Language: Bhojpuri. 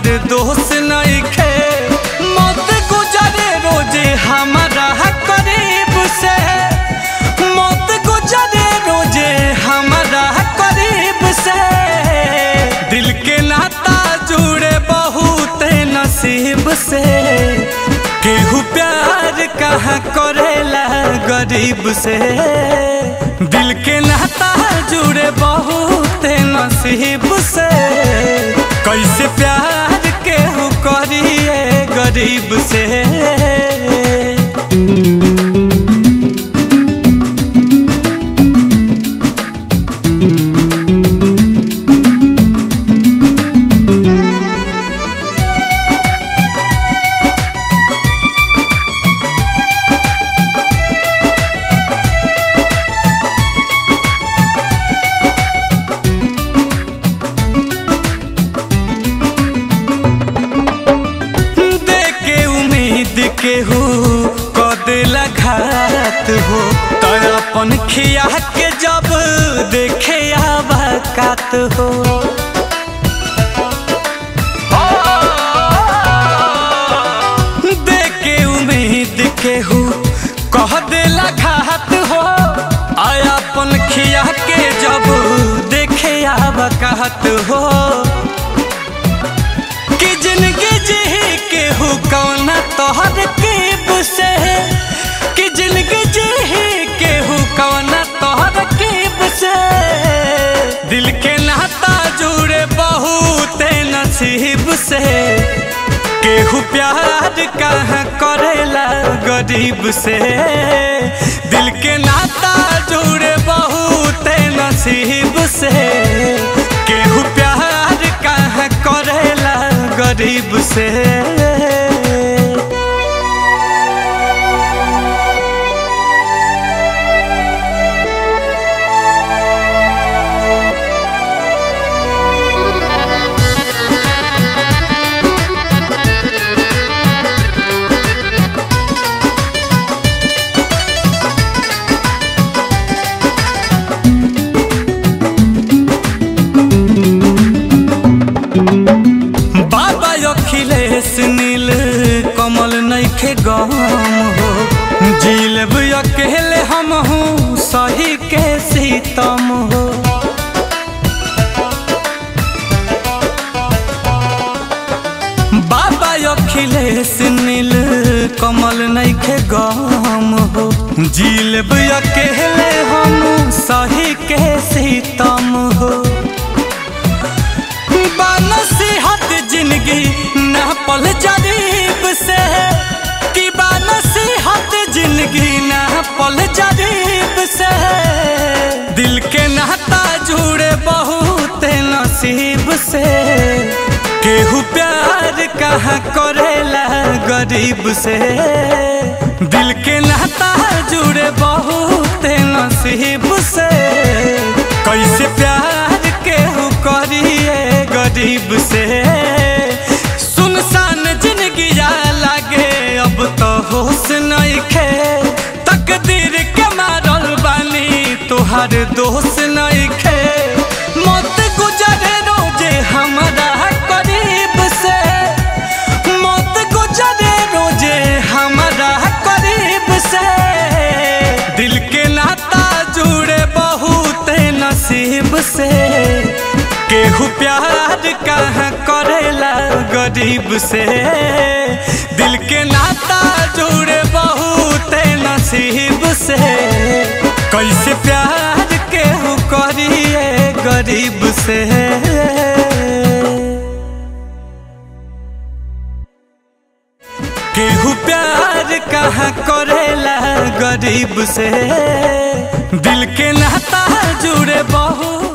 तुहार दोस्त नइखे मौत गुजरे रोजे हमारा करीब से मौत गुजरे रोजे हमारा करीब से दिल के नाता जुड़े बहुत नसीब से केहू प्यार कहाँ करेला गरीब से दिल के नाता जुड़े बहुत नसीब से कैसे प्यार केहू करिए गरीब से देके उम्मीद के हो कदेला घात हो तो अपन खिया के जब देखे आबाकात हो देके उम्मीद के हो कह देला घात हो आया अपन खिया के जब देखे आबाकात हो कि जिंदगी जी के हो कौन तोहर कीब से कि जिंदगी जी के हो कौन तोहर कीब से दिल के नाता जुड़े बहुत नसीब से केहू प्यार कहाँ करेला गरीब से दिल के नाता जुड़े बहुत नसीब से केहू प्यार कहाँ करेला गरीब से बाबा अखिलेश नील कमल नइखे गम हो जिलब अकेले हम हूँ सही के सीतम हो बाबा अखिलेश नील कमल नइखे गम हो जिलब अकेले हम सही के सीतम हो नसीहत जिंदगी न पल जरीब से कि नसीहत जिंदगी न पल जरीब से दिल के नाता जुड़े बहुत नसीब से केहू प्यार कहाँ करेला गरीब से दिल के नाता जुड़े बहुत नसीब से कैसे प्यार केहू करिए गरीब से सुनसान जिंदगी लागे अब तो होश नइखे तकदीर के मारल बानी तुहार दोस्त नइखे मौत गुजरे रोजे हमारा करीब से मौत गुजरे रोजे हमारा करीब से दिल के नाता जुड़े बहुत नसीब से केहू प्यार कहाँ करेला गरीब से दिल के नाता जुड़े बहुत नसीब से कैसे प्यार केहू करिए गरीब से केहू प्यार कहाँ करेला गरीब से दिल के नाता जुड़े बहुत